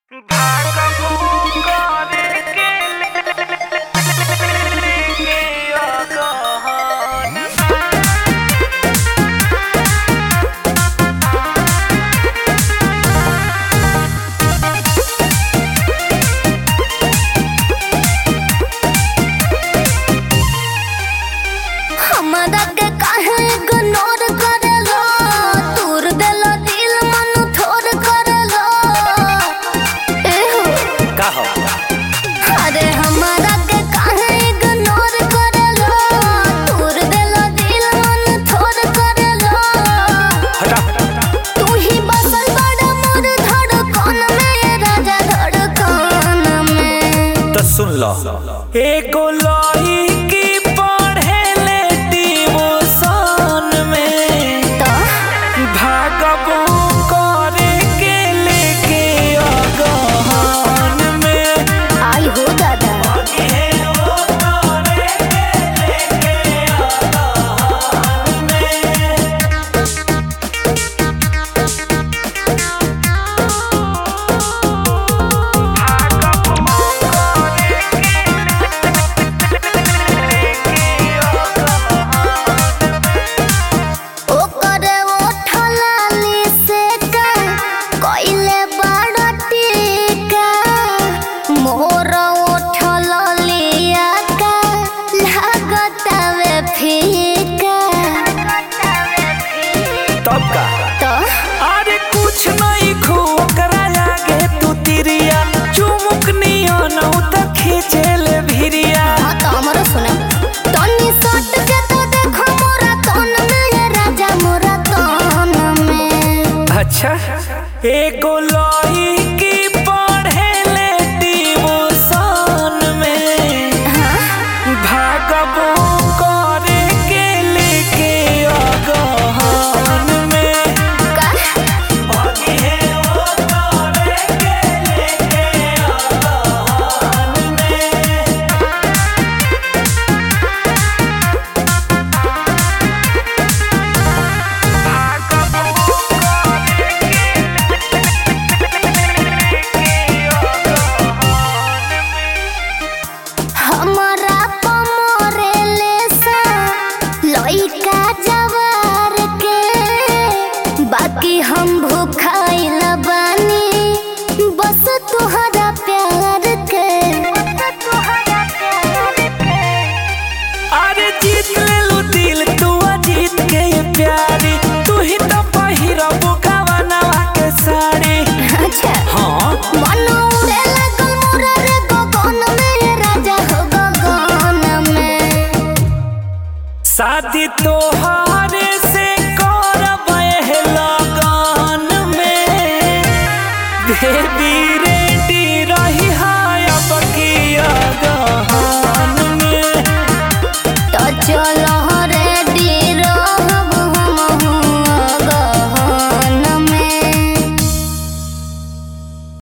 हमरा के काहे इग्नोर करेलो तूर देलो दिल मन थोर करेलो एहो का हो अरे हमरा के काहे इग्नोर करेलो तूर देलो दिल मन थोर करेलो हटा तू ही बसल बड़ा मोर धड़कन में राजा धड़कन में तो सुन लो एगो लड़की पढ़ेले डिवोशन में तो भागबो करे के लेके अगहन में आई हो दादा ओकरे ओठलाली से का कइले बड़ टीका मोर ओठलिया का लागतावे फीका तब का तो अरे कुछ नहीं खो ओकरा लागे तू तिरिया चुमुक नियन त खींचेले भिरिया हाँ तो हमरो सुना तनी सट के तो देखो मोरा तन में राजा मोरा तन में अच्छा एगो लड़की पढ़ेले डिवोशन में भागबो करे के लेके अगहन में का हमरा पमरे लेसा लइका जवार के बाकी हम भूखाइल बानी बस तुहरा प्यार के अरे जीत लेलू दिल तू जीत के ये प्यारी तू ही तो पहिरबो गवनवा के साड़ी अच्छा हाँ मन उड़े लागल मोरा रे गगन में राजा हो गगन में शादी तोहारे से करब एह लगन में बेबी रेडी रही हाय अब की अगहन में तो चलो